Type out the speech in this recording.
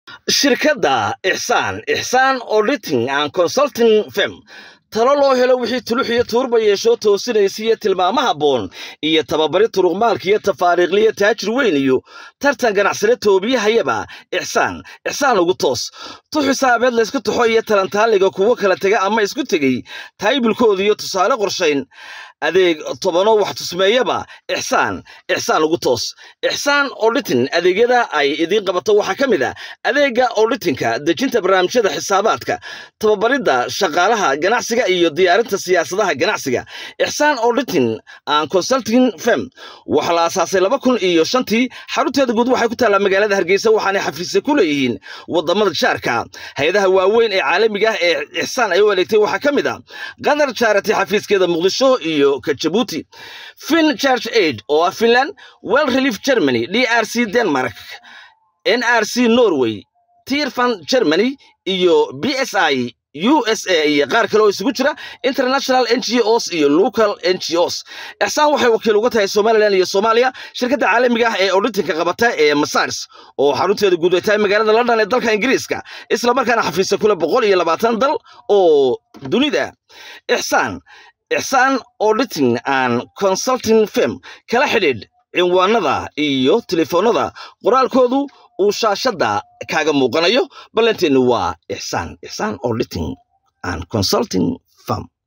shirkadda ixsaan ixsaan auditing and consulting firm talo loo helo wixii tulux iyo tuurba yeeshoo toosinaysiiyo tilmaamo habboon iyo tababari turuqmaalka iyo tafaariiqliyo taajir weyn iyo tartan ganacsade toobiyahayaba ixsaan ixsaan ugu toos tu xisaabeed laysku taxo iyo talantaaliga kuwo kala tega ama isku tegey taybilkooda iyo tusaale qorshayn adeeg tobanoo wax tusmeeyaba ixsaan ixsaan ugu toos ixsaan auditing adeegyada ay idiin qabato waxaa ka mid a adeega auditingka dejinta barnaamijyada xisaabaadka tababaridda shaqaalaha ganacsiga iyo diyaarinta siyaasadaha ganacsiga ixsaan auditing and consulting firm waxaa la aasaasay laba kun iyo shantii xarunteeda guud waxay ku taallaa magaalada hargeysa waxaanay xafiisya ku leeyihiin wadamada jaarka hay-adaha waaweyn ee caalamiga ah ee ixsaan ay u adeegtay waxaa ka mid a qatar charity xafiiskeeda muqdisho iyo ka jabuuti fin church aid oo ah finland well relief germany d r c denmark n r c norway tirfan germany iyo b s i u s a iyo qaar kale oo isugu jira international n g os iyo local n g os ixsaan waxay wakiil uga tahay somalilan iyo soomaaliya shirkadda caalamiga ah ee auditinka qabata ee masars oo xarunteeda guud ay tahay magaalada london ee dalka ingiriiska islamarkaana xafiisa kule boqol iyo labaatan dal oo dunida ixsaan ixsaan auditing and consulting firm kala xidhiidh cinwaanada iyo telefoonada qoraalkoodu uu shaashadda kaaga muuqanayo ballanteennu waa ixsaan ixsaan auditing and consulting firm